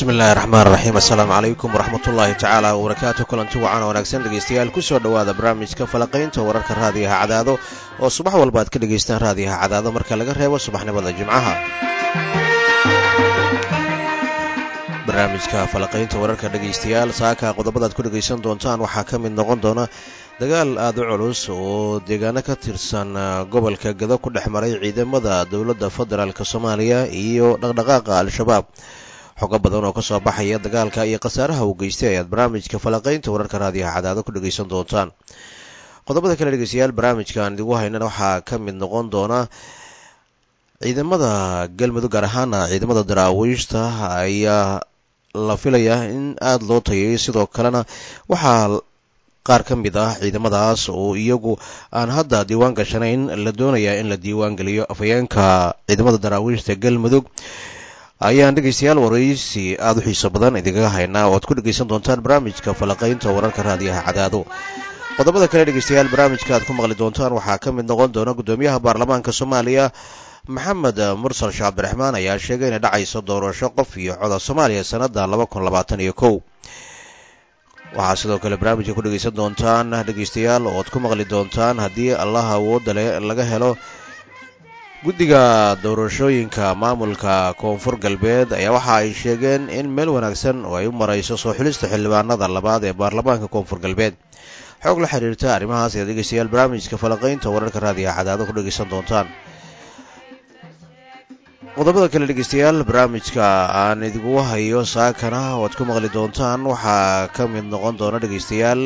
bismi illaahi raxmaan raxiim assalaamu calaykum waraxmat ullaahi tacaala wabarakaatu kulanti wacan wanaagsan dhegeystayaal kusoo dhowaada barnaamijka falaqaynta wararka raadiyaha cadaado oo subax walba aad ka dhegaystaan raadiyaha cadaado marka laga reebo subaxnimada jimcaha barnaamijka falaqaynta wararka dhegaystayaal saaka qodobadaad ku dhegaysan doontaan waxaa ka mid noqon doona dagaal aada u culus oo deegaano ka tirsan gobolka gado ku dhex maray ciidamada dowladda federaalk soomaaliya iyo dhaqdhaqaaqa al-shabaab xogo badan oo kasoo baxaya dagaalka iyo khasaaraha uu geystay ayaad barnaamijka falaqaynta wararka raadiyaha cadaado ku dhegaysan doontaan qodobada kale dhegeystayaal barnaamijkan idigu haynana waxaa ka mid noqon doona ciidamada galmudug gaar ahaana ciidamada daraawiishta ayaa la filayaa in aada loo tayay sidoo kalena waxaa qaar ka mid ah ciidamadaas oo iyagu aan hadda diiwaan gashanayn la doonayaa in la diiwaan geliyo afhayeenka ciidamada daraawiishta galmudug ayaan dhegeystayaal waraysi aada u xiiso badan idinkaga haynaa oo aad ku dhegeysan doontaan barnaamijka falaqaynta wararka raadiyaha cadaado qodobada kale dhegeystayaal barnaamijka aad ku maqli doontaan waxaa ka mid noqon doona guddoomiyaha baarlamaanka soomaaliya maxamed mursal sheekh cabdiraxmaan ayaa sheegay inay dhacayso doorasho qof iyo coda soomaaliya sanada laba kun labaatan iyo kow waxaa sidoo kale barnaamijka ku dhegeysan doontaan dhegeystayaal oo aad ku maqli doontaan haddii allaha awoodda le laga helo guddiga doorashooyinka maamulka koonfur galbeed ayaa waxa ay sheegeen in meel wanaagsan oo ay u marayso soo xulista xildhibaanada labaad ee baarlamaanka koonfur galbeed xoog la xiriirta arrimahaas ayaad dhegeystayaal barnaamijka falaqaynta wararka raadiyaha cadaado ku dhegeysan doontaan qodobada kale dhegeystayaal barnaamijka aan idingu hayo saakana oo aad ku maqli doontaan waxaa ka mid noqon doona dhegeystayaal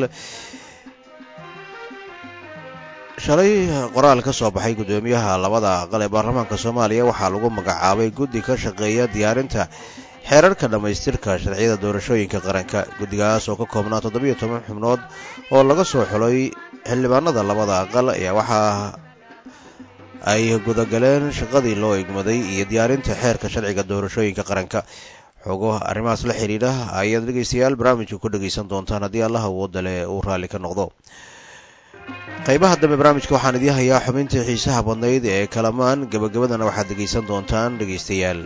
shalay qoraal ka soo baxay guddoomiyaha labada aqal ee baarlamaanka soomaaliya waxaa lagu magacaabay guddi ka shaqeeya diyaarinta xeerarka dhammaystirka sharciyada doorashooyinka qaranka guddigaas oo ka koobnaa toddobiyo toban xubnood oo laga soo xulay xildhibaanada labada aqal ayaa waxaa ay gudagaleen shaqadii loo egmaday iyo diyaarinta xeerka sharciga doorashooyinka qaranka xogo arrimahaas la xidhiidha ayaad dhegeystayaal barnaamijka ku dhegeysan doontaan haddii allah awooda leh uu raalli ka noqdo qaybaha dambe barnaamijka waxaan idiin hayaa xubintii xiisaha badnayd ee kalamaan gebagabadana waxaad dhegeysan doontaan dhegeystayaal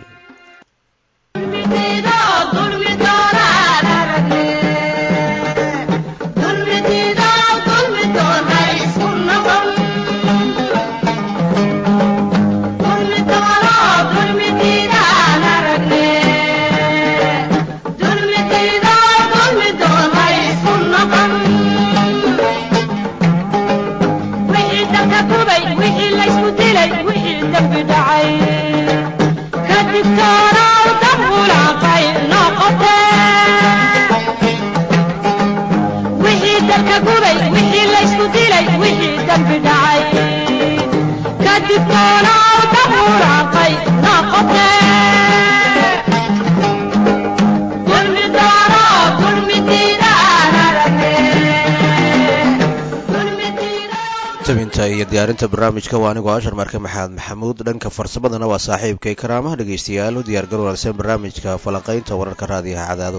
tabinta iyo diyaarinta barnaamijka waa anigoo ashar marke maxamed maxamuud dhanka farsamadana waa saaxiibkay karaamaha dhegeystayaal u diyaar gar wanaagsan barnaamijka falanqaynta wararka raadiyaha cadaado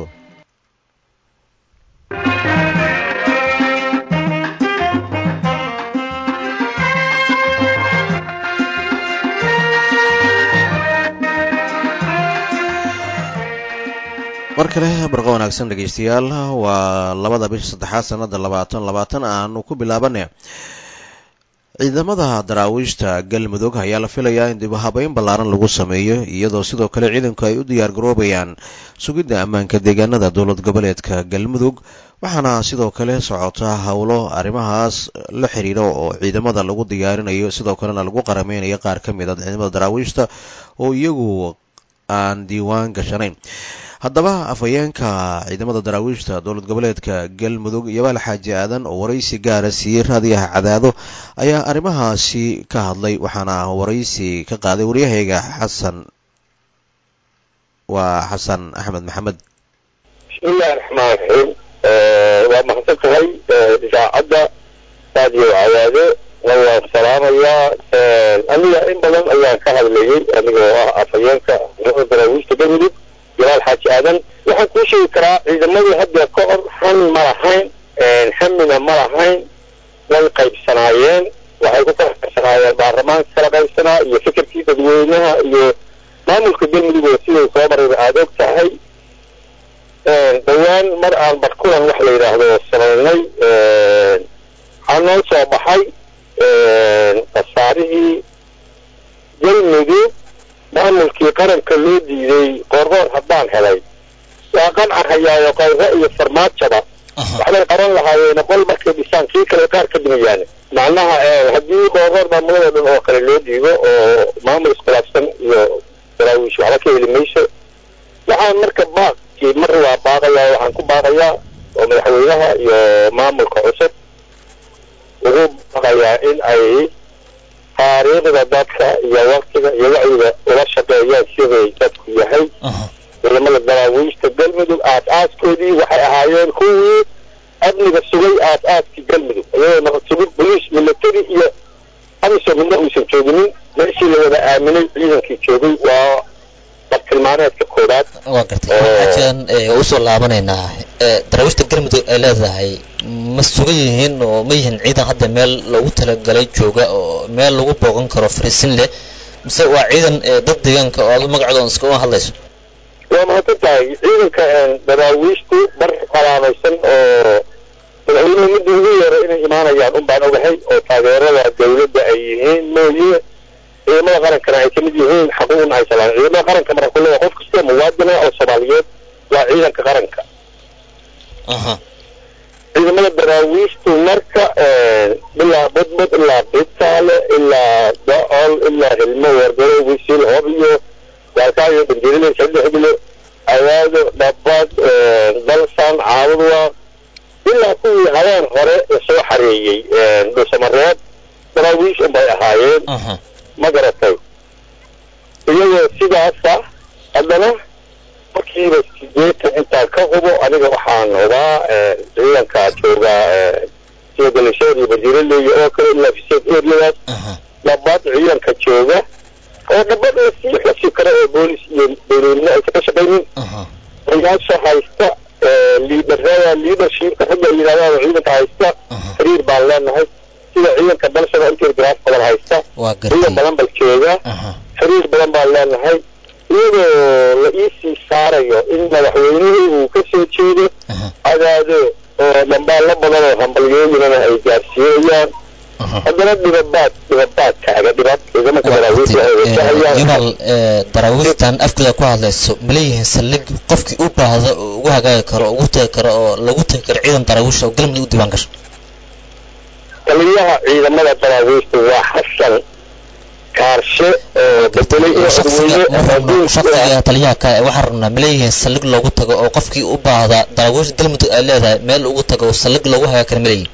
mar kale barqa wanaagsan dhegeystayaal waa labada bisha saddexaad sanada labaatan labaatan aanu ku bilaabana ciidamada daraawiishta galmudug ayaa la filayaa in dibuhabeyn ballaaran lagu sameeyo iyadoo sidoo kale ciidanku ay u diyaar garoobayaan sugidda ammaanka deegaanada dowlad goboleedka galmudug waxaana sidoo kale socota howlo arrimahaas la xiriira oo ciidamada lagu diyaarinayo sidoo kalena lagu qarameynayo qaar ka mid a ciidamada daraawiishta oo iyagu aan diiwaan gashanayn haddaba afhayeenka ciidamada daraawiishta dowlad goboleedka galmudug yobaal xaaji aadan oo waraysi gaara siiyey raadiyaha cadaado ayaa arrimahaasi ka hadlay waxaana waraysi ka qaaday waryahayga xasan waa xasan axmed maxamed bismillahi raxmaan raxiim waa mahadsan tahay idaacadda raadiyo cadaado waan salaamayaa aniga in badan ayaan ka hadlayay anigoo ah afhayeenka ciidamada daraawiishta galmudug jalaal xaaji aadan waxaan kuu sheegi karaa ciidamadii hadda ka hor hami ma lahayn hamina ma lahayn way qaybsanaayeen waxay ku kala qaybsanaayeen baarlamaanka kala qaybsanaa iyo fikirkii dadweynaha iyo maamulka galmudug oo sidau soo marayba aada og tahay dhowaan mar aan barkulan wax la yidhaahdo samaynay waxaa noo soo baxay khasaarihii galmudug maamulkii qaranka loo diiday qoorqoor haddaan helay waa qanca hayaayo qayro iyo farmaajaba waxbay qaran lahaayeen qol markay dhisaan kii kale qaar ka dhimayaan macnaha haddii qoorqoor maamulada dhan oo kale loo dhiibo oo maamul iskhilaafsan iyo daraawiish waxba ka heli mayso waxaan marka baaqkii mar waa baaqayaa waxaan ku baaqayaa oo madaxweynaha iyo maamulka cusub wuxuu baaqayaa in ay taariikhda dadka iyo waktiga iyo wacyiga ula shaqeeyaan siday dadku yahay ciidamada daraawiishta galmudug aas-aaskoodii waxay ahaayeen kuwii amniga sugay aas-aaskii galmudug iyadoo nabad sugid boliis military iyo amiso midna uusan jooginin meeshii la wada aaminay ciidankii joogay waa bartilmaameedka koowaad waa gartay waxaan usoo laabanaynaa daraawiishta galmudug ay leedahay ma sugan yihiin oo ma yihiin ciidan hadda meel loogu talagalay jooga oo meel lagu booqan karo fariisin leh mise waa ciidan dad deegaanka oo aad magacooda iska uma hadlayso waa mahadsan tahay ciidanka daraawiishtu bar qalaamaysan oo madaxweynuhu midda ugu yeero inay imaanayaan un baan ogahay oo taageerada dawladda ay yihiin mooye ciidamada qarankana ay kamid yihiin xaquuqna ay salaan ciidamada qaranka marka ku leeyahay qof kastoo muwaadina oo soomaaliyeed waa ciidanka qaranka ciidamada daraawiishtu marka ilaa budbud ilaa bitaale ilaa da-ol ilaa hilmo wargaro wisil hob iyo waalkaayo bandirile sadexdile awaado dhabad dalsan caabudwa ilaa kuwii habeen hore lasoo xareeyey dhuusamareed daraawiish unbay ahaayeen ma garatay iyagoo sidaasa haddana markiiba sideetan intaan ka hubo aniga waxaan hubaa ciidanka jooga sida galashooda iyo bandiiraleeya oo kale ilaa fiseed areadaas dhabad ciidanka jooga oo dhabad lasii xusi karo oo boolis iyo dowladnimo aysan ka shaqaynin oyaasha haysta liidarada leadershipka ragga ay yidhahdaan oo ciidanka haysta xiriir baan leenahay sida ciidanka dalshada intergraf badan haysta ciidan badan bal jooga xiriir badan baan leenahay iyadoo la iisii saarayo in madaxweynuhu uu ka soo jeedo cadaado oo dambaallo badan oo hambalyooyinana ay gaarsiinayaan haddana dhibabaad dhibabaad taaga dhibad ciidamanka daraawiishta ay wajahayaan yumal daraawiishtan afkooda ku hadlayso ma leeyihiin saldhig qofkii u baahda oo ugu hagaagi karo oo ugu tagi karo oo lagu tagi karo ciidan daraawiish oo galmudug u diiwaan gasho taliyaha ciidamada daraawiishta waa xasan kaarshe oo bedelay shaksiga taliyaha kale waxaan rabnaa ma leeyihiin saldhig loogu tago oo qofkii u baahda daraawiishta galmudug ay leedahay meel ugu tago saldhig loogu hagaagi karo ma leeyihin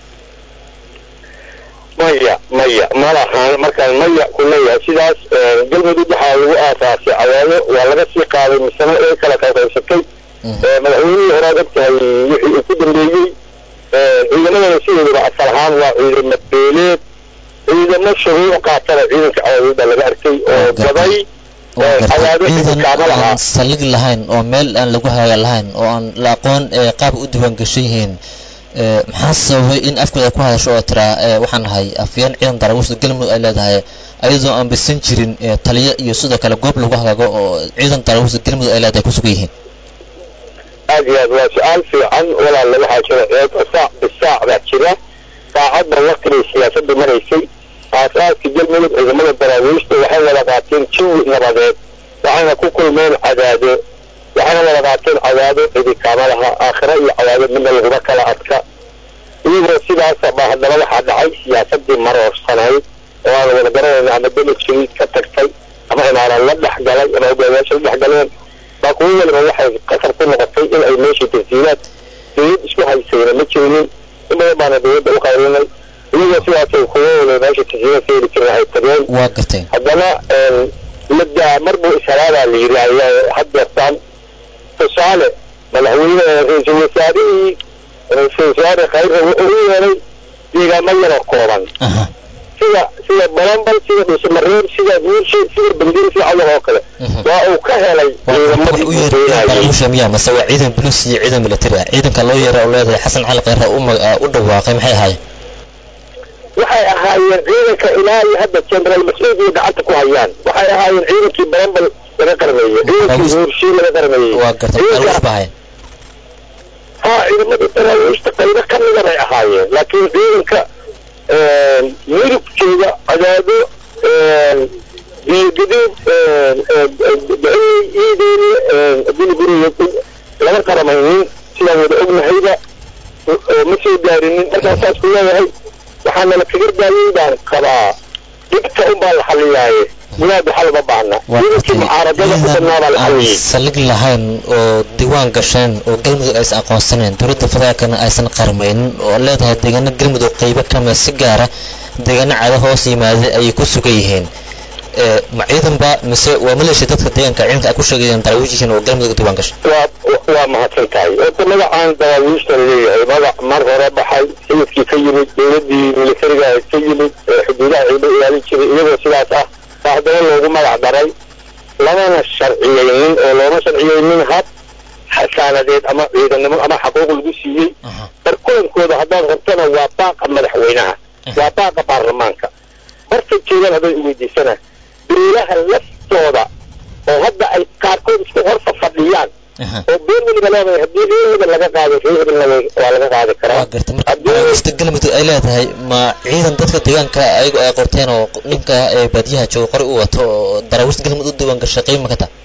maya maya ma lahaan markaan maya ku leeyahay sidaas galmudug waxaa lagu aasaasay cadaado waa laga sii qaaday misano ee kala qaybsatay madaxweynihii horaad ogtahay wixii uu ku dambeeyey ciidamadana sidoodaba asal ahaan waa ciidamo beeleed ciidamo shuruuc qaatana ciidanka cadaadooda laga arkay oo gaday cadaado kaama lahaa saldhig lahayn oo meel aan lagu haga lahayn oo aan la aqoon qaab u diiwaan gashan yihiin maxaa sababay in afkooda ku hadasho oo tiraa waxaan nahay afyeen ciidan daraawiishda galmudug ay leedahay ayadoo aan bisan jirin taliyo iyo sidoo kale goob lagu hagaago oo ciidan daraawiishda galmudug ay leedahay ku sugan yihiin aad iyo aad waa su-aal fiican walaalla waxaa jira ceeb saac bisaac baa jira saacadda waqtigay siyaasadda maraysay aasaaska galmudug ciidamada daraawiishta waxay wada qaateen jawi nabadeed waxayna ku kulmeen cadaado waxayna wada qaateen cadaado cidi kaamalaha aakhira iyo cadaado midna laguma kala adka iyagoo sidaasa baa haddana waxaa dhacay siyaasadii maroorsanayd oo aan wada garanayna ama beled shariid ka tagtay ama imaaran la dhex galay ama hogaamiyaasha la dhex galeen baa kuwo waliba waxay qasab ku noqotay in ay meeshii tansiilaad dawlad isku haysayna ma jirinin in badan baana dawladda u qaylinay iyagoo sidaasay kuwo waliba meesha tansiilaad ka heli jirin ay tageen waa gartay haddana maddaa mar buu ishalaabaa la yidhi ayaa haddeertaan tusaale madaxweyne ra-iisul wasaarihii ra-iisul wasaare khayra wuxuu u yeelay deegaamo yaroo kooban sida sida balambal sida dhuusamareeb sida guurshe sida bandir sida cawal oo kale waa uu ka helay ciidamadii u yeeray daraawiisha miyaa mase waa ciidan buluus iyo ciidan military ah ciidanka loo yeeray oo leedahay xasan cali khayra u dhawaaqay maxay ahaayeen waxay ahaayeen ciidanka ilaa iyo hadda jenaraal mascuud iyo gacanta ku hayaan waxay ahaayeen ciidankii balambal laga qarmeeyey ciidankii guurshe laga qarmeeyey waa gartay daraawiish baa ahaayeen haa ciidamada daraawiishta qaybo ka mida bay ahaayeen laakiin ciidanka midabkeeda cadaado biyogaduud dacey iideeni guriguriga lama qaramaynin sidaan wada ognahayba ma soo gaarinin markaa saas ku leeyahay waxaana la kaga daayay baan qabaa dhibta unbaa la xaliyaaye gudaha xal uma baahna ciidankii mucaaradada ku badnaa baa la xaliyey saldhig lahayn oo diiwaan gasheen oo galmudug aysan aqoonsaneen dowladda federaalkana aysan qarmaynin oo leedahay deegaano galmudug qaybo kamida si gaara deegaano cada hoos yimaada ayay ku sugan yihiin ma ciidanba mise waa maleeshiya dadka deegaanka ciidanka ay ku sheegayeen daraawiish yihiin oo galmudug diiwaan gashay waa waa mahadsan tahay horta magacaan daraawiishta laleeyahay magac mar hore baxay sayidkii ka yimid dowladdii militariga ka yimid xuduudaha ciido ilaalin jiray iyagoo sidaas ah baa haddana loogu magac daray lamana sharciyeynin oo looma sharciyeynin hab xasaanadeed ama ciidannimo ama xaquuq lagu siiyey bar kulankooda haddaad rabtana waa baaqa madaxweynaha waa baaqa baarlamaanka horta jeedaan hadday uweydiisana beelaha laftooda oo hadda ay qaarkood isku horta fadhiyaan oo been weliba leedahay haddii reer hebel laga qaado reer hebelna waa laga qaadi karaa waa garta marka daraawiishta galmudug ay leedahay ma ciidan dadka deegaanka ayagu ay qorteen oo ninka baadiyaha jooga qori u wato oo daraawiishta galmudug u diiwaan gashay qiimo ka taa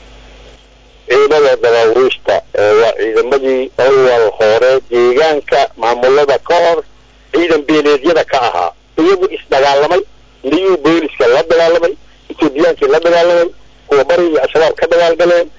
ciidamada daraawiishta waa ciidamadii awal hore deegaanka maamulada ka hor ciidan beeleedyada ka ahaa iyagu isdagaalamay liyuu booliska la dagaalamay etoobiyaankii la dagaalamay kuwa bari iyo al-shabaab ka dagaalgaleen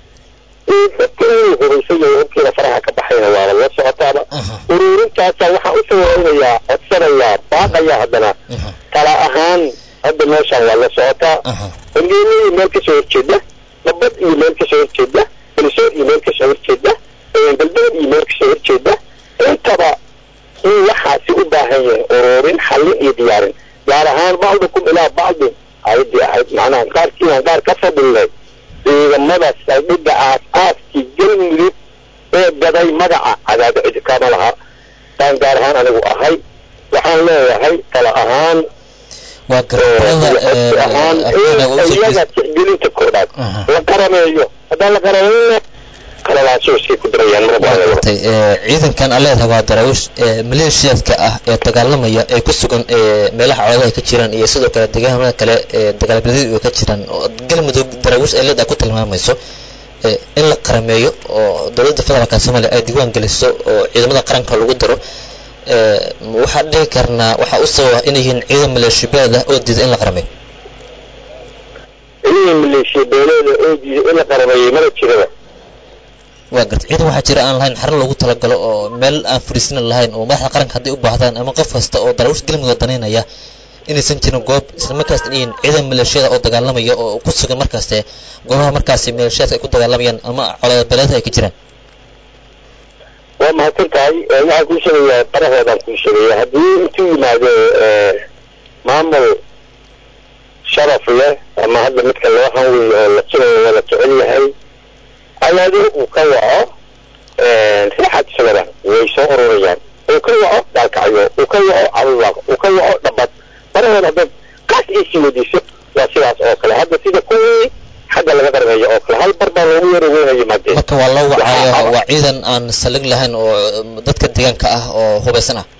dadka inuu hubaysan yahay hubkiina faraha ka baxayna waaba la socotaaba uruurintaasa waxaan u sawiraynayaa codsanayaa baaqayaa haddana tala ahaan hadda meeshaan waa la socotaa horgeena iyo meel kasoo horjeeda nabad iyo meel kasoo horjeeda balisood iyo meel kasoo horjeeda galbeed iyo meel kasoo horjeeda intaba in waxaasi u baahan yahay uruurin xallin iyo diyaarin gaar ahaan bacdukum ilaa bacdin ayadii ahayd macnaha qaarkiinaan qaar ka fadilnay ciidamada saldhigga aas-aaskii galmudug ee gaday magaca cadaado cidi kama laha baan gaar ahaan anigu ahay waxaan leeyahay tala ahaan waa codsi ahaan iyaga tixgelinta koobaad la qarameeyo haddaan la qaramayna kalalaasooskay ku darayaan margartay ciidankan a leedahay waa daraawiish maleeshiyaadka ah ee dagaalamaya ee ku sugan meelaha coodaha ay ka jiraan iyo sidoo kale deegaanada kale ee dagaalbadyadu ay ka jiraan oo galmudug daraawiish ay leedahay ku tilmaamayso in la qarameeyo oo dowladda federaalka soomaaliya ay diiwaan geliso oo ciidamada qaranka lagu daro waxaan dhihi karnaa waxaa u sababa inay yihiin ciidan maleeshiyabeeda oo diida in la qarameeyo ciidan maleeshiyabeeleeda oo diida in la qarameeyey mana jiraba waa garta ciidan waxaa jira aan lahayn xaran loogu talagalo oo meel aan fariisina lahayn oo madaxda qaranka hadday u baahdaan ama qof kasta oo daraawish galmudug danaynaya inaysan jirin goob islamarkaas inayin ciidan maleeshiyada oo dagaalamaya oo ku sugan markaaste goobaha markaasi maleeshiyaadka ay ku dagaalamayaan ama colaadbaleeda ay ka jiraan waa mahadsan tahay waxaan kuu sheegayaa barahoodaan kuu sheegaya haddii intuu yimaado maamul sharaf leh ama hadda midka loo hanwey oo la jirayo waa la jecel yahay ayaado uu ka waco rixad isagana way soo ururayaan uu ka waco daalkacyo uu ka waco cabiwaaq uu ka waco dhabad barahood haddaad kaas iisii weydiiso waa sidaas oo kale hadda sida kuwii xagga laga qarmeeyo oo kale hal bar baa loogu yara weyna yimaadeen marka waa loo wacayo waa ciidan aan salig lahayn oo dadka deegaanka ah oo hubaysan ah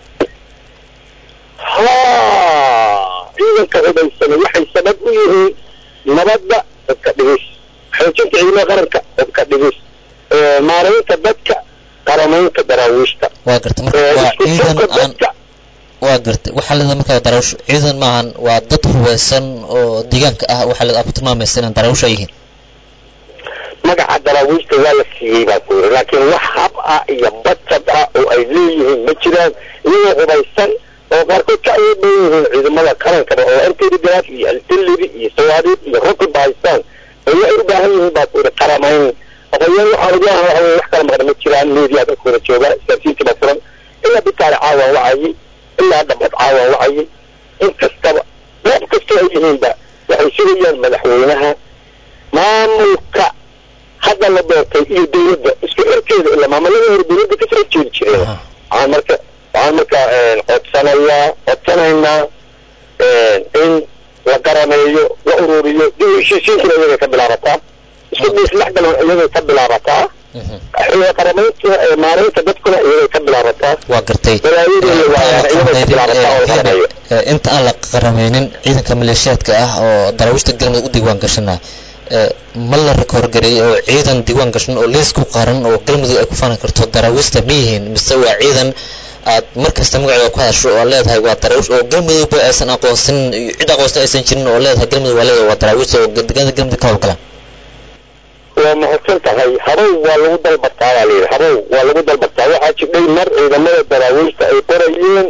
ha ciidanka hubaysana waxay sabab u yihiin nabadda dadka dhigis xoojinta ciidamada qaranka dadka dhigis maaraynta dadka qaramaynta daraawiishta waa garta marka waa ciidan aan waa garta waxaa leedahay markaa daraawish ciidan maahan waa dad hubaysan oo deegaanka ah waxaa leedahay ku tilmaamaysa inaan daraawish ay yihiin magaca daraawiishta waa la siiyey baa ku yiri laakiin wax hab ah iyo bajad ah oo ay leeyihiin ma jiraan iyagoo hubaysan oo qaarkood ka awood badan yihiin ciidamada qarankaba oo antirigraaf iyo altilibi iyo sawaariid iyo rokib haystaan oo waxay u baahan yihiin baa ku yiri qaramayn oqoyaan waxaan ugu ahan waxa wax kala maqan ma jiraan media dadka wada jooga isgaarsiinta baa furan ilaa bitaale caawaan wacayay ilaa dhabad caawaan wacayay in kastaba goob kastoo ay yihiinba waxay sugayaan madaxweynaha maamulka hadda la doortay iyo dowladda isku xirkeeda ilaa maamulada hore dowladda kasoo jeedi jireen waxaan marka waxaan marka codsanayaa codsanaynaa in la qarameeyo la ururiyo dib u heshiisiintuna iyagay ka bilaabataa isku dhiisdhexgalan iyagay ka bilaabataa qaramaynta maareynta dadkuna iyagay ka bilaabataa waa gartay balaayadeena waa iyagay ka bilaabataa oo la qaramayo inta aan la qarameynin ciidanka maleeshiyaadka ah oo daraawiishta galmudug u diiwaan gashana ma la rekoorgareeyey oo ciidan diiwaan gashan oo liis ku qaran oo galmudug ay ku faanan karto daraawiishta ma yihiin mise waa ciidan aad mar kasta magacooda ku hadasho oo leedahay waa daraawiish oo galmudugba aysan aqoonsanin iyo cid aqoonsan aysan jirin oo leedahay galmudug waa leedahay waa daraawiishta oo deegaanada galmudug ka howlgalaan waa mahadsan tahay habow waa lagu dalbataa baa layidhi habow waa lagu dalbataa waxaa jidhay mar ciidamada daraawiishta ay qorayeen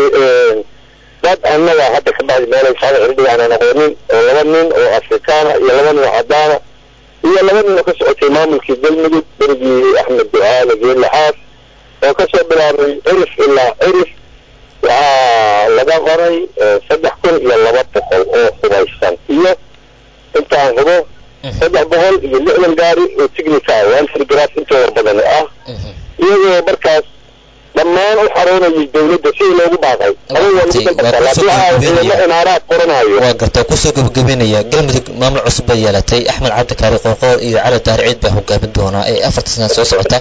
dad annaga hadda ka bacdi meelay saada xildhiga aanan aqoonin oo laba nin oo afrikaana iyo laba nin oo cadaana iyo laba nin oo ka socotay maamulkii galmudug berigii axmed ducaale geelaxaas oo kasoo bilaabay cirif ilaa cirif waxaa laga qoray saddex kun iyo laba boqol oo hubaysan iyo intaan hubo saddex boqol iyo lixdan gaari oo tignika ah oo antrigras intooda badan ah iyagoo markaas dhammaan u xaroonayay dawladda sidii loogu baaqay aba waa lagu dalbataa laakiin waxaa ciidamo inaaraad qoranayo waa garta kusoo gabagabeynaya galmudug maamul cusub bay yeelatay axmed cabdi kaari qoorqoor iyo cali daahir ciid baa hogaamin doonaa ee afarta sana soo socota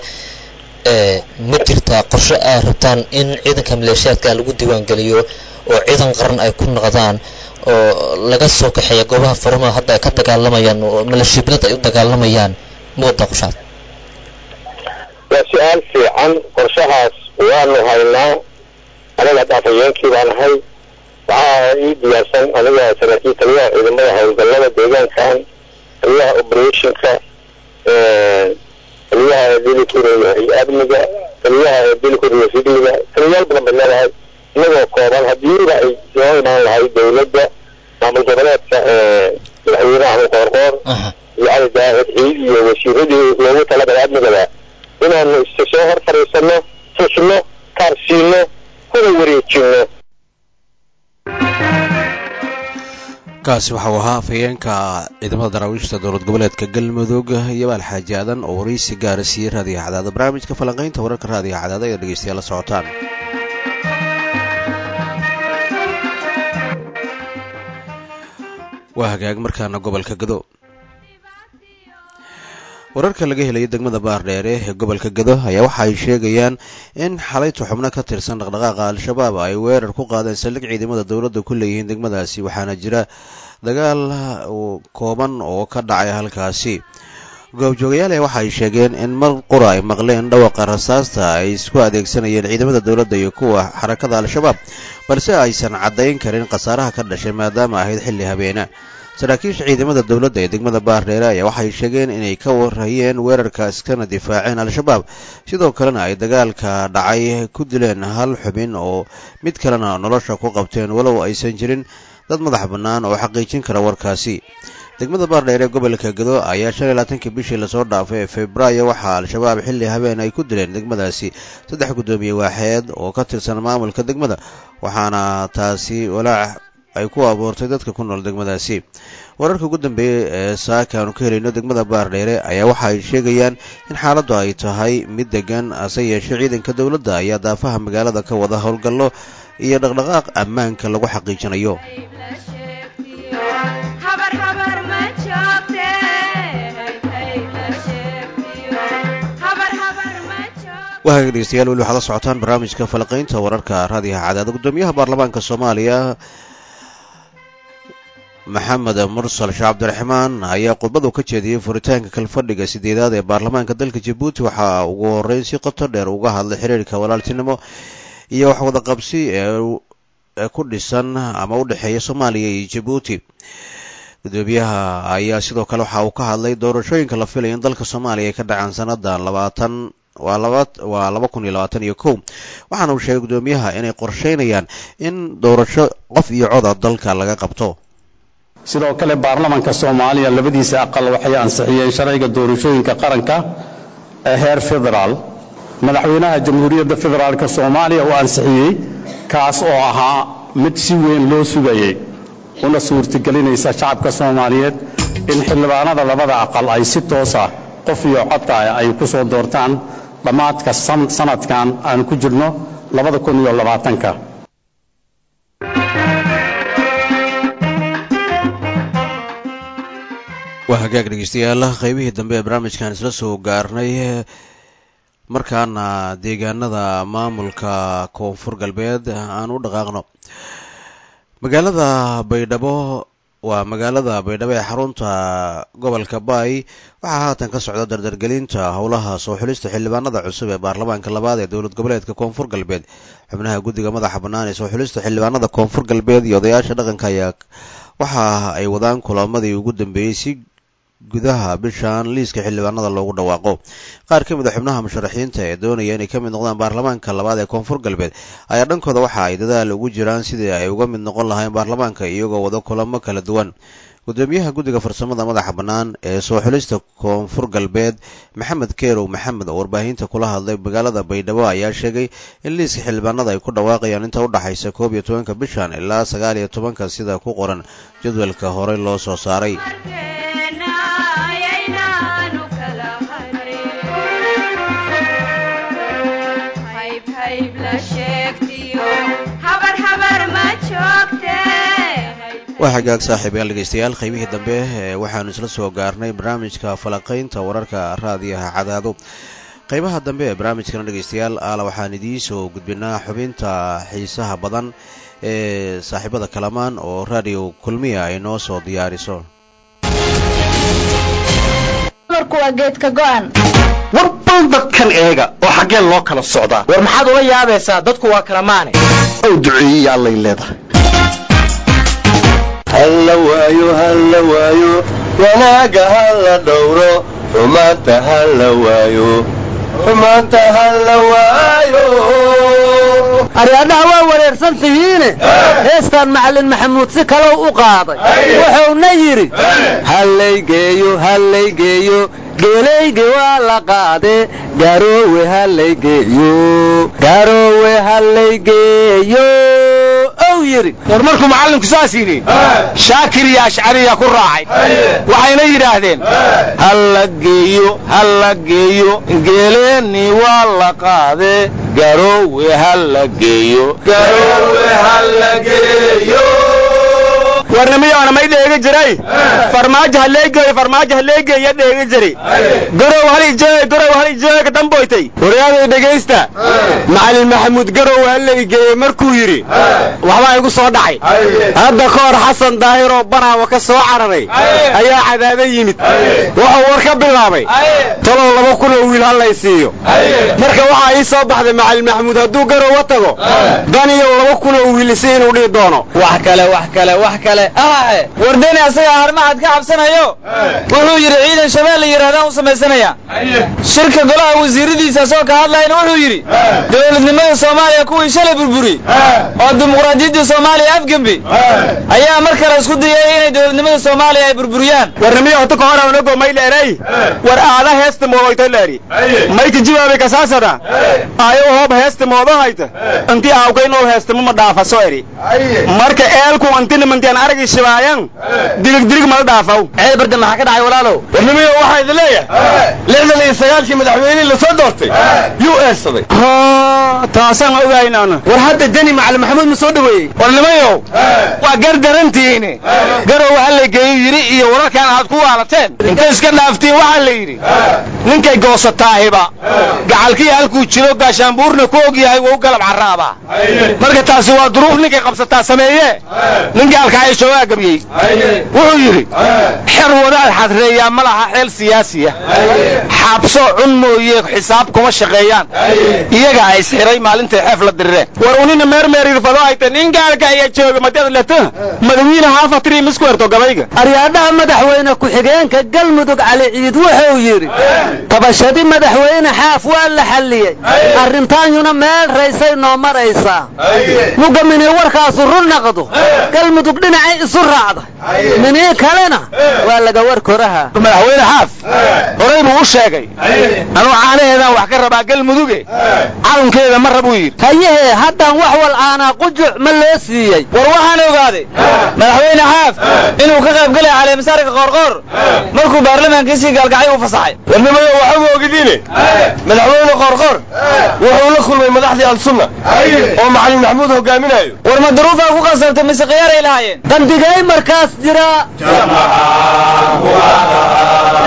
ma jirtaa qorshe ay rabtaan in ciidanka maleeshiyaadka lagu diiwaan geliyo oo ciidan qaran ay ku noqdaan oo laga soo kaxeeya goobaha furmaha hadda ay ka dagaalamayaan oo maleeshiyabilad ay u dagaalamayaan ma wadaa qorshahaas waa su-aal fiican qorshahaas waanu haynaa aniga hadda afhayeenkii baan ahay waxaa ii diyaarsan aniga saraakiil taliyaha ciidamada howlgallada deegaankan taliyaha operationka taliyaha dili kureeyahay amniga taliyaha dili kureeya sigliga taliyayaal badan bay leedahay inagoo kooban hadiiba ay soo imaan lahay dawladda maamul goboleedka madaxweyne axmed qoorqoor iyo cali daahir ciid iyo wasiiradii loogu talagalay amnigaba inaanu is soo hor fadhiisano tusno kaarsiino kuna wareejino kaasi waxau ahaa afhayeenka ciidamada daraawiishta dowlad goboleedka galmudug iyo baal xaaji aadan oo waraysi gaara siiyey raadiyaha cadaada barnaamijka falanqaynta wararka raadiyaha cadaada ee dhegeystayaal la socotaan waa hagaag markaana gobolka gado wararka laga helaya degmada baardheere ee gobolka gado ayaa waxa ay sheegayaan in xalayta xubno ka tirsan dhaqdhaqaaqa al-shabaab ay weerar ku qaadeen saldhig ciidamada dowladda ku leeyihiin degmadaasi waxaana jira dagaal kooban oo ka dhacay halkaasi goobjoogayaal waxa ay sheegeen in mar qura ay maqleen dhawaqa rasaasta ay isku adeegsanayeen ciidamada dowladda iyo kuwa xarakada al-shabaab balse aysan caddayn karin khasaaraha ka dhashay maadaama ahayd xilli habeena saraakiisha ciidamada dowladda ee degmada baardheere ayaa waxay sheegeen inay ka warhayeen weerarka iskana difaaceen al-shabaab sidoo kalena ay dagaalka dhacay ku dileen hal xubin oo mid kalena nolosha ku qabteen walow aysan jirin dad madax bannaan oo xaqiijin kara warkaasi degmada baardheere gobolka gado ayaa shan iyo labaatankii bishii lasoo dhaafay ee febraayo waxaa al-shabaab xilli habeen ay ku dileen degmadaasi saddex guddoomiye waaxeed oo ka tirsan maamulka degmada waxaana taasi walaac ay ku abuurtay dadka ku nool degmadaasi wararka ugu dambeeyey ee saaka aanu ka helayno degmada baardheere ayaa waxa ay sheegayaan in xaaladdu ay tahay mid degan hase yeeshee ciidanka dowladda ayaa daafaha magaalada ka wada howlgallo iyo dhaqdhaqaaq ammaanka lagu xaqiijinayo wahaga dhegeystayaal weli waxaad la socotaan barnaamijka falaqaynta wararka raadiyaha cadaada guddoomiyaha baarlamaanka soomaaliya maxamed mursal sheekh cabdiraxmaan ayaa khudbadu ka jeediyey furitaanka kalfadhiga sideedaad ee baarlamaanka dalka jabuuti waxaa ugu horeyn si qoto dheer uga hadlay xiriirka walaaltinimo iyo waxwada qabsi ee ku dhisan ama u dhexeeya soomaaliya iyo jabuuti gudoomiyaha ayaa sidoo kale waxa uu ka hadlay doorashooyinka la filaya in dalka soomaaliya ay ka dhacaan sannadan labaatan waa laba waa laba kun iyo labaatan iyo kow waxaana uu sheegay guddoomiyaha inay qorsheynayaan in doorasho qof iyo coda dalka laga qabto sidoo kale baarlamanka soomaaliya labadiisa aqal waxay ansixiyeen sharciga doorashooyinka qaranka ee heer federaal madaxweynaha jamhuuriyadda federaalka soomaaliya uu ansixiyey kaas oo ahaa mid si weyn loo sugayey una suurtagelinaysa shacabka soomaaliyeed in xildhibaanada labada aqal ay si toosa qof iyo codka ay ku soo doortaan dhammaadka sanadkan aan ku jirno labada kun iyo labaatanka waa hagaag dhegeystayaal qaybihii dambe ee barnaamijkan isla soo gaarnay markaana deegaanada maamulka koonfur galbeed aan u dhaqaaqno magaalada baydhabo waa magaalada baydhabo ee xarunta gobolka baay waxaa haatan ka socda dardargelinta howlaha soo xulista xildhibaanada cusub ee baarlamaanka labaad ee dowlad goboleedka koonfur galbeed xubnaha guddiga madaxa bannaan ee soo xulista xildhibaanada koonfur galbeed iyo odayaasha dhaqanka ayaa waxa ay wadaan kulamadii ugu dambeeyey si gudaha bishan liiska xildhibaanada loogu dhawaaqo qaar ka mid a xubnaha musharaxiinta ee doonaya inay ka mid noqdaan baarlamaanka labaad ee koonfur galbeed ayaa dhankooda waxa ay dadaal ugu jiraan sidii ay uga mid noqon lahayn baarlamaanka iyagoo wada kulamo kala duwan gudoomiyaha guddiga farsamada madaxa bannaan ee soo xulista koonfur galbeed maxamed keerow maxamed oo warbaahinta kula hadlay magaalada baydhabo ayaa sheegay in liiska xildhibaanada ay ku dhawaaqayaan inta u dhaxaysa koob iyo tobanka bishan ilaa sagaal iyo tobanka sida ku qoran jadwalka horey loo soo saaray waa xagaag saaxiibayaal dhegeystayaal qaybihii dambe waxaanu isla soo gaarnay barnaamijka falaqaynta wararka raadiyaha cadaado qaybaha dambe ee barnaamijkana dhegeystayaal aala waxaan idiin soo gudbinaa xubinta xiisaha badan ee saaxiibada kalamaan oo raadiyo kulmiya ay noo soo diyaariso warbal dadkan eega oo xaggee loo kala socdaa war maxaad ula yaabaysaa dadku waa kala maane ow duceeyey allay leedahay halla waayo halla waayo wanaaga halla dhowro xumaanta halla waayo xumaanta halla waayo aryaadhaha waa wareersan tihiine heestaan macallin maxamuud si kalow u qaaday wuxuuna yidhi hallaygeeyo hallaygeeyo geelayge waa la qaade garoowe hallaygeeyo garoowe hallaygeeyo ow yidhi war markuu macallinku saas yidhi shaakir iyo ashcariya ku raacay waxayna yidhaahdeen halla geeyo halla geeyo geeleennii waa la qaade garoowe halla geeyo garoowe halla geeyo warnimiyoona may dheegi jiray farmaajo halleegeeyo farmaajo halleegeeya dheegi jiri garow halijeeg garow halijeeg damboytay waryaaday dhegaysta macallin maxamuud garow hallaygeeye markuu yidhi waxbaa igu soo dhacay hadda ka hor xasan daahiroo banaawa ka soo cararay ayaa cadaado yimid wuxuu war ka bilaabay talow laba kun oo wiil hallay siiyo marka waxaa ii soo baxday macallin maxamuud hadduu garowa tago daniyow laba kun oo wiilisi inuu dhihi doono wax kale wax kale wax kale ahae wardeni asagaa harmahad ka cabsanayo wuxuu yidhi ciidan shabeel la yidhahdaan u samaysanaya shirka golaha wasiiradiisa asoo ka hadlayna wuxuu yidhi dowladnimada soomaaliya kuwii shalay burburi oo dimuqraadiyaddii soomaaliya afgembi ayaa mar kale isku dayay inay dowladnimada soomaaliya ay burburiyaan warnimiyo hota ka hor onago may dheeray war aada heesta moodoyto leeri mayka jawaabe kasaasada ayo hoob heesta moodo hayta intii aawkay nool heestama ma dhaafaso eri marka eelku antina mantian aragi shibaayan dirig dirig mala dhaafaw ceel barda maxaa ka dhacay walaalow warnimiyo waxaa idin leeyahay lixdan iyo sagaalkii madaxweynihii la soo doortay yuu eedsaday taasaan ogaynaana war hadda deni macalin maxamuud ma soo dhaweeyey warnimayow waa gar darantihiin garow halla geeyu yidhi iyo wararkaan aad ku waalateen intay iska dhaaftiin waxaa la yidhi ninkay goosataahiba gacalkii halkuu jiro gaashaanbuurna ku og yahay wou galab carraabaa marka taasi waa duruuf ninkay qabsataa sameeye nin gaalka ay joogaa gabyey wuxuu yidhi xer wadaad xadreeyaa ma laha xeel siyaasiya xaabso cun mooye xisaab kuma shaqeeyaan iyagaa isxiray maalintay xeef la dirireen war unina meermeerirfado ayta nin gaalka ayaa jooga madad leta madawiine haafatiri miskuerto gabayga aryaadhaha madaxweyne ku-xigeenka galmudug cali ciid wuxuu yidhi tabashadii madaxweyne xaaf waa la xalliyey arrintaanyuna meel raysay noo maraysaa muga minii warkaasu run naqdo galmudug dhinacay isu raacda minii kalena waa laga war koraha madaxweyne xaaf horay buu u sheegay anuu caanaheedaan wax ka rabaa galmuduge calankeeda ma rabuu yidhi hayahee haddaan wax wal aanaa qujuc ma loo siiyey war waxaan ogaaday madaxweyne xaaf inuu ka qayb galaya caleemasaarka qoorqoor markuu baarlamaankiisii gaalgacay u fasaxay warnimayo waxaba ogidiine madaxweyne qoorqoor wuxuu la kulmay madaxdii al-sunna oo macalin maxamuud hogaaminayo war ma duruufaa ku qasabtay mise khiyaaray lahaayeen qandigay markaas jira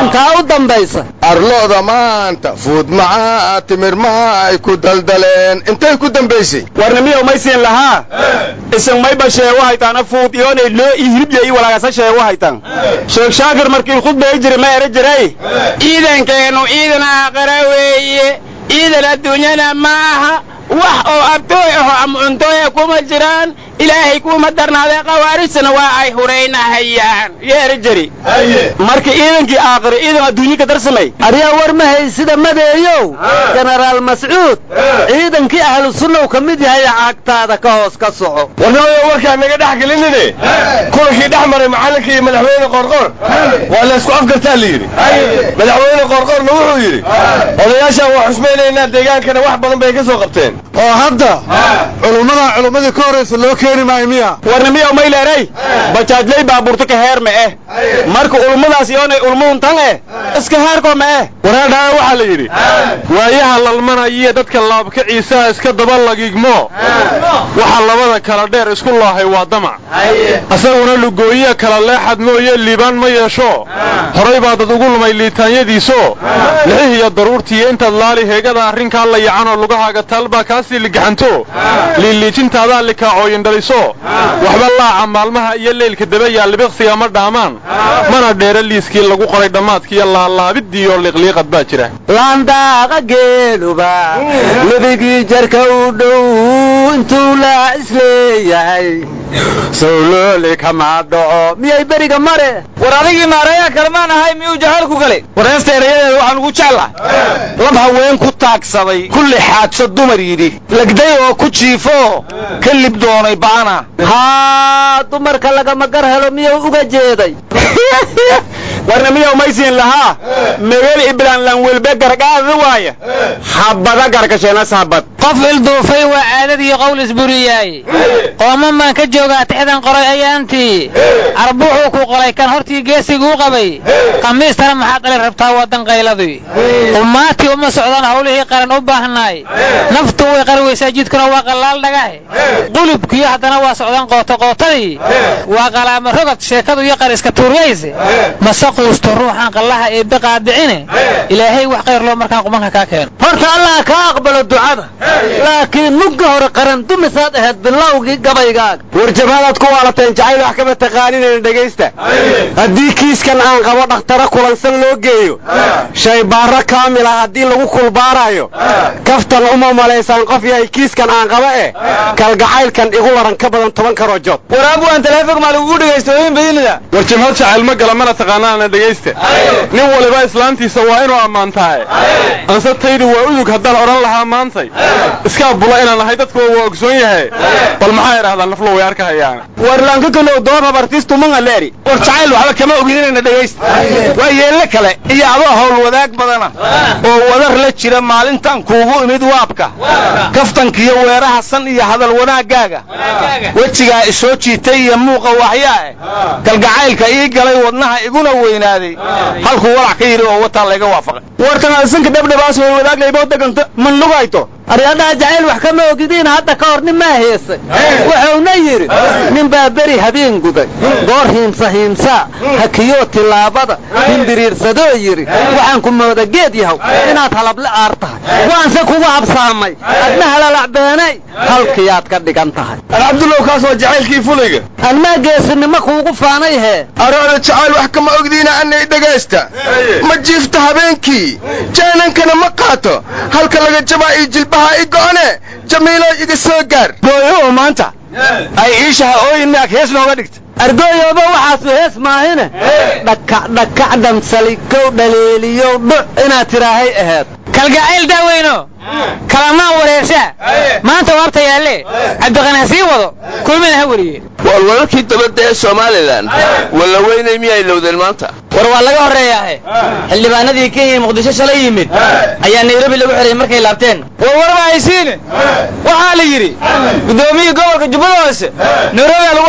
taa u dambaysa arlooda maanta fuud macaa timir maha ay ku daldaleen intay ku dambaysay warnimiyow maysiin lahaa isin mayba sheego haytaana fuud iyoonay loo ii hilibya ii walaagasa sheego haytan sheekh shaakir markii khudbay jiri ma ere jiray ciidankeenu ciidan aakhira weeye ciidan adduunyana ma aha wax oo abtooy aho ama cuntooya kuma jiraan ilaahay kuma darnaaday khawaarijtana waa ay huraynahayaan yeeri jiri marka ciidankii aakhira ciidan adduunye ka darsamay aryaa war ma haysida madeeyow jenaraal mascuud ciidankii ahlu sunnaw ka mid yahay caagtaada ka hoos ka soco warnooyo warkaa naga dhex gelinine kulankii dhex maray macallinka iyo madaxweyne qorqor waa la isku afgartaa la yidhi madaxweyne qorqorna wuxuu yidhi odayaashaan waa xusmaynaynaa deegaankana wax badan bay ka soo qabteen oo hadda culummadaa culummadii ka horraysa loo keeni maayo miya warnimiyow mayleeray bajaajlay baabuurta ka heer ma eh marka ulmadaas iyoonay ulmuhun tan eh iska heerkoo ma eh wareedhaa waxaa la yidhi waayaha lalmanaya dadka laabkaciisaha iska daba lagigmo waxa labada kala dheer isku loohay waa damac asaguna lugooyiya kala leexad mooye liibaan ma yeesho horay baa dad ugu lumay liitaanyadiiso lixih iyo daruurtiiyo intaad laali heegada arrinkaa la yacanoo lugahaaga taalbaa kaasii ligaxanto liiliijintaadaa likaacooyin dhaliso waxba laaca maalmaha iyo leylka dabayaa libiqsiga ma dhaamaan mana dheera liiskii lagu qoray dhammaadkiiyo laalaabiddiiyo liqliiqad baa jira laandaaqa geeluba lebigii jarka u dhow intuu laa isleeyahay sawlooli kama dhaco miyay beriga mare war adigii maarayaa kalmaan ahay miyuu jahaal ku galay wareesta erayadeeda waxaan ugu jeclahay lab haween ku taagsaday kulli xaadso dumar yidhi legday oo ku jiifo ka lib doonay ba'ana haa dumarka lagama gar helo miyuu uga jeeday warna miyaw maysiin lahaa megel iblaan lanwelbe gargaada waaya habada garkasheenas habad qof ilduufay waa caadadii qowl isburiyaaye qooman baan ka joogaa tixdan qoray ayaantii arbuuxuu ku qolay kan hortii geesiguu qabay khamiistana maxaad dhali rabtaa wadan qayladii ummaatii uma socdaan howlihii qaran u baahnaay naftu way qari weysaa jidkuna waa qallaal dhagahe qulubkiyo haddana waa socdaan qootoqootadii waa qalaama rogad sheekadu iyo qar iska tuuryayse mase quusto ruuxaan qallaha eebbe qaadicine ilaahay wax khayr loo markaan qumanka kaa keeno horta allah kaa aqbalo ducada laakiin mugga hore qaran dumisaad ahayd bilowgii gabaygaaga war jabhadaad ku waalateen jacayl wax kama taqaaninayna dhegaysta haddii kiiskan aan qabo dhakhtaro kulansan loo geeyo shaybaarro kaamila haddii lagu kulbaarayo kaftan uma malaysaan qof yahay kiiskan aan qaba eh kalgacaylkan igu waran ka badan toban karoo jood war abuwan taleefon maa lagugu dhegaysta hooyin badinida war jabhad jacayl ma gala mana taqaanaana dhegaysta nin waliba islaantiisa waa inuu ammaantahay anse taydi waa udug haddaan odhan lahaa maantay iskaa bula inaan ahay dadkuwa waa ogsoon yahay bal maxaa idhahdaa naflo way arkahayaan war lankakalow doon habartiistumanga leeri war jacayl waxba kama ogidinayna dhegaysta waa yeelle kale iyo adoo hawl wadaag badana oo wadar la jira maalintan kuugu imid waabka kaftankiyo weeraha san iyo hadal wanaaggaaga wejigaa isoo jiitay iyo muuqa waxyaa eh kalgacaylka ii galay wadnaha iguna weynaaday halkuu walac ka yidhi oo wataa layga waafaqay wartanaasanka dhabdhabaas way wadaaglayboo deganta man lugayto aryadhaha jacayl wax kama ogidiin hadda ka hor nin maa heesay wuxuuna yidhi nin baa beri habeen guday goor hiimsa hiimsaa hakiyoo tillaabada himbiriirsadoo yidhi waxaan ku mooda geed yahow inaad halable aar tahay waanse kugu habsaamay adna halalacbeenay halkiyaad ka dhigan tahay alcabdullow kaas waa jacaylkii fulayga anmaa geesinimo kuugu faanay hee aroona jacayl wax kama ogdiina annay dhegaysta ma jiifta habeenkii jaanankana ma qaato halka laga jabaa ii jilbaha i go'one jamiilo iga soo gaar gooyo maanta ay iishaha ooyin miyaag hees nooga dhigta argooyooba waxaasu hees maahine dhakac dhakac dhamsalikow dhaleeliyow dhuc inaad tidhaahay aheed kalgacayl daaweyno kalamaan wareershaa maanta waabta yaalle cabdiqani ha sii wado kulmina ha weliye war wararkii dabadda ee somalilan walla weynay miyay lowdeen maanta war waa laga horreeyaahe xildhibaanadii kenya ee muqdisho shalay yimid ayaa nairobi lagu xidhay markay laabteen war warma haysiine waxaa la yidhi guddoomiyii gobolka jubbada hoose nairobiyaa lagu xidhay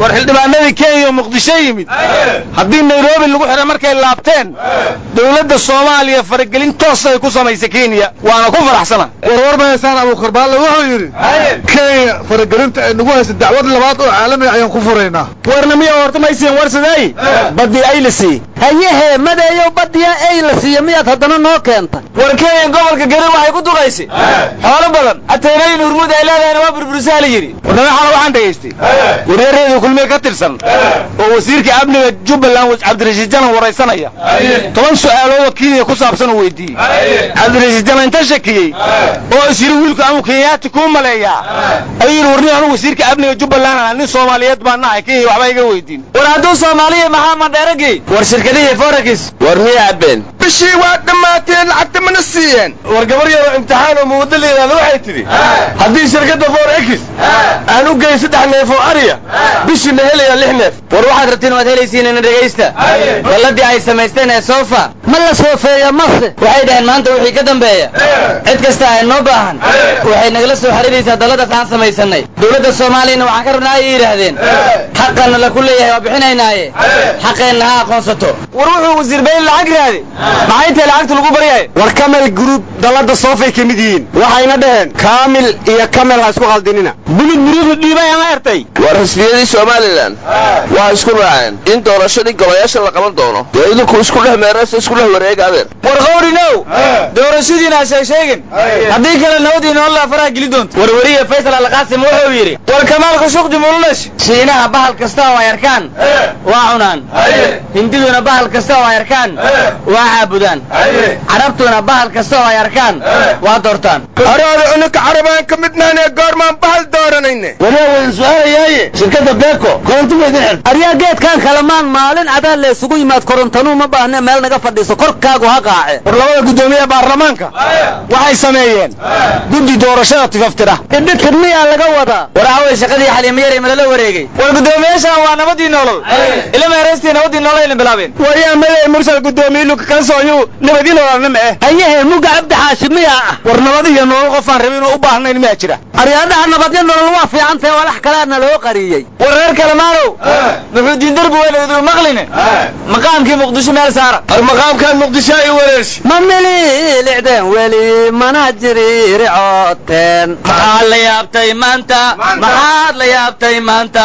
war xildhibaanadii kenya oo muqdisho yimid haddii nairobi lagu xidhay markay laabteen dowladda soomaaliya faragelin toos ay ku samaysay kenya waana ku faraxsana warwar mahaysaan abuukarbaale wuxuu yidhi kenya faragelinta ay nagu haysa dacwad labaad oo caalami ayaan ku furaynaa warna miya horta maysiin warsaday badii ay la siiyey hayehe madeeyow badiya ay la siiya miyaad haddana noo keentay war kenya gobolka garir waxay ku duqaysay xoolo badan ateenooyin hurmud ay leedahayna waa burburisaha la yidhi warnamaxana waxaan dhegaystay waryareedii kulmiye ka tirsan oo wasiirka amniga jubbaland cabdirashiid janan waraysanaya toban su'aalood oo kenya ku saabsan uu weydiiyey cabdirashiid janan inta shakiyey oo is yidhi wiilku amuu kenyaati kuu maleeyaa ayuu yidhi warni anu wasiirka amniga jubbaland ana nin soomaaliyeed baan nahay kenya waxba iga weydiin war hadduu soomaaliya maxaa mandheeragii war shirkadihii forex war miya cabbeen bishii waa dhammaateen lacagta mana siiyeen war gabar yaroo imtixaan oo muwaddo la yidhahda waxay tidhi haddii shirkadda forex aan u geyn saddex neef oo ariya bishiina helayaa lix neef war waxaad rabtiin waad helaysiin ina dhegaysta balladii ay samaysteen ee soofa ma la soofeeya mase waxay dhaheen maanta wixii ka dambeeya cid kasta ay noo baahan waxay nagala soo xiriiraysaa dalladaas aan samaysanay dowladda soomaaliyana waxaan ka rabnaa ayay yidhaahdeen xaqanna laku leeyahay waa bixinaynaaye xaqeenna ha aqoonsato war wuxuu wasiir bayn lacag raade maxay intae lacagta lagu baryahay war kamel group dallada soofay ka mid yihiin waxayna dhaheen kaamil iyo kamel ha isku khaldinina bulid muridu dhiibay ama ertay war xisbiyadii somalilan waxay isku raaceen in doorashadii golayaasha la qaban doono dee idinku isku dhex meeraysa isku dhex wareega adeer war qawrinow doorashadiina ha sheeg sheegin haddii kale nabadii noolla faraha geli doonto warwariye faysal alqaasim wuxuu yidhi war kamaalka shuqdi mululash shiinaha bahal kasta oo ay arkaan waa cunaan hindiduna bahal kasta oo ay arkaan waa caabudaan carabtuna bahal kasta oo ay arkaan waa doortaan haraada cunaka carabaan ka midnaan ee goormaan bahal dooranayne waryaa wadan su-aalayaaye shirkadda beeko koronto ma idin xirta aryaa geedkan kalamaan maalin cadaa la isugu yimaad korontanuu ma baahne meel naga fadhiiso korkaagu ha qaace war labada guddoomiye baarlamaanka waxay sameeyeen guddi doorashada tifaftira idhikid miyaa laga wadaa war awey shaqadii xaliimayar ee malala wareegay war guddoomiyaashan waa nabadii nolol ila meeraystii nabadii nolol ayna bilaabeen waryaa maday mursal guddoomiye luka kansooyu nabadii nololnima eh hayehe muga cabdi xaashi miyaa ah war nabad iyo nolol qofaan rabin oo u baahnayn miyaa jira aryaadaha nabadyo nolol waa fiicantahe walax kaleana loo qariyey war reer kalemaanow muxuu diin darbi weyn iduu maqline maqaamkii muqdisho meel saara war maqaamkan muqdisho ay wareershi ma mililicdeen weli mana jiriiricooteen maxaad la yaabtay maanta maxaad la yaabtay maanta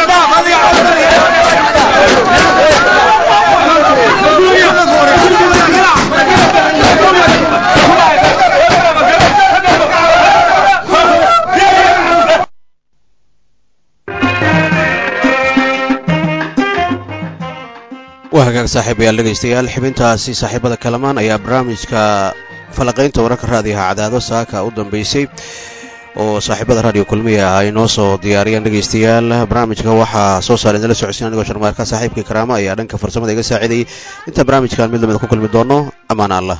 waa hagaag saaxiibayaal dhegaystayaal xibintaasi saaxiibada kalamaan ayaa barnaamijka falaqaynta wararka raadiyaha cadaado saaka u dambeysay oo saaxiibada raadiyo kulmiya ay noo soo diyaariyeen dhegaystayaal barnaamijka waxaa soo saara idinla socodsiin anigoo sharmaarka saaxiibkii karaama ayaa dhanka farsamada iga saacidayay inta barnaamijkan mid lamida ku kulmi doono ammaan allah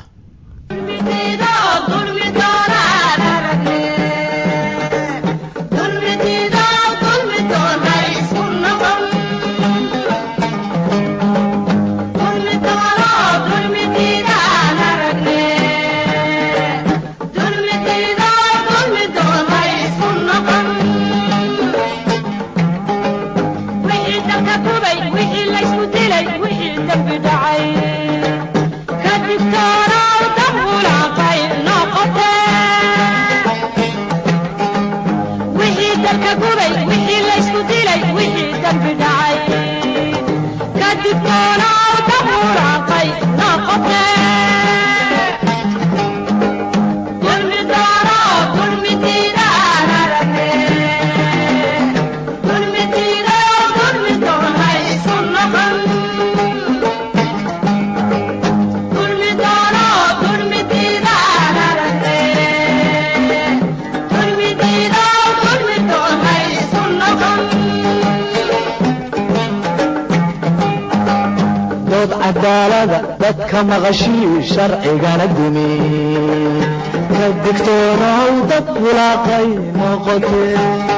dadka maqashii sharcigana dumi ka digtoonow dad wulaaqay noqotee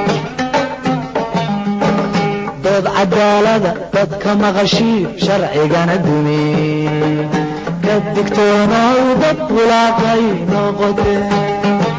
dood cadaalada dadka maqashii sharcigana dumi ka digtoonow dad wulaaqay noqotee